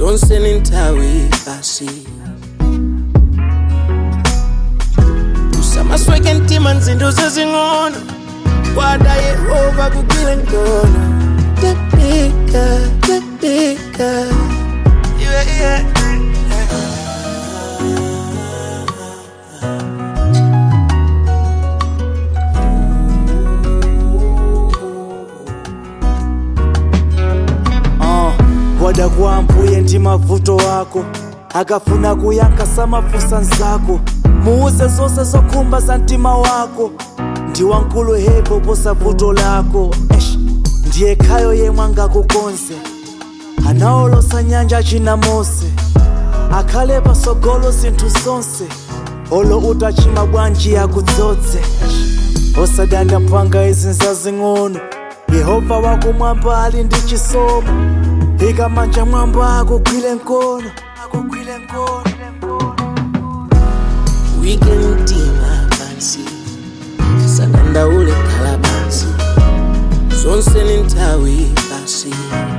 zonse ni nthawi basi usamasweke mtima nzinto zezing'ono kwada yehova kugwile mkono tepika tepika yeah, yeah. uh, wada kwambuye ndi mavuto wako akafuna kuyankha samafunsa nzako muuze zonse zokhumba za mtima wako ndi wankulu hepo posa vuto lako Eish, ndiye khayo yemwe angakukonze anaolosa nyanja china mose akhale pasogolo zinthu zonse olo utachima bwanji akudzodze osadanda mpanga izi nzazing'ono yehova wakumwamba ali ndi chisomo ika manja mwamba akugwile mkono akugwile mkono wike mtima pansi sadandaule khala pansi zonse ni nthawi basi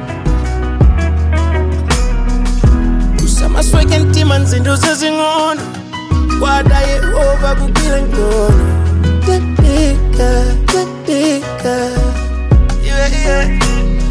usamasweke mtima nzinto zezing'ono kwada yehova kugwile mkono tepika tepika yeah, yeah.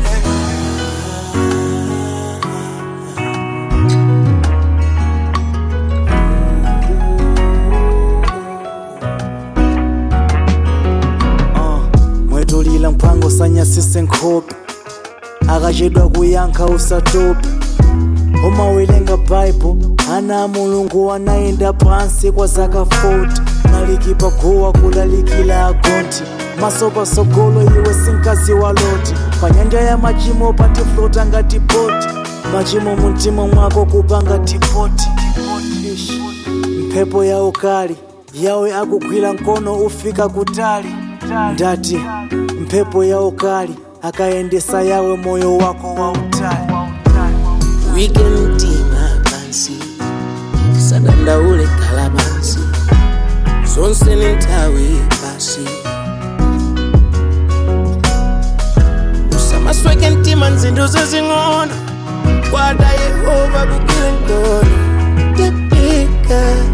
uh, mwetulila mphango sanyasise nkhope akachedwa kuyankha usatope umawelenga baibo ana a mulungu anayenda pansi kwa zaka 40 nalikipa guwa kulalikila agonti maso pasogolo iwe sinkazi wa loti pa nyanja ya machimo patiflota ngati boti machimo mumtima mwako kupanga tipoti Ish. mphepo ya ukali yawe akugwira mkono ufika kutali ndati mphepo ya ukali akayendesa yawe moyo wako wa utali wike mtima pansi sadandaule khala pansi zonse ni nthawi basi usamasweke mtima nzinto zezing'ono kwada yehova kugwile mkono tepika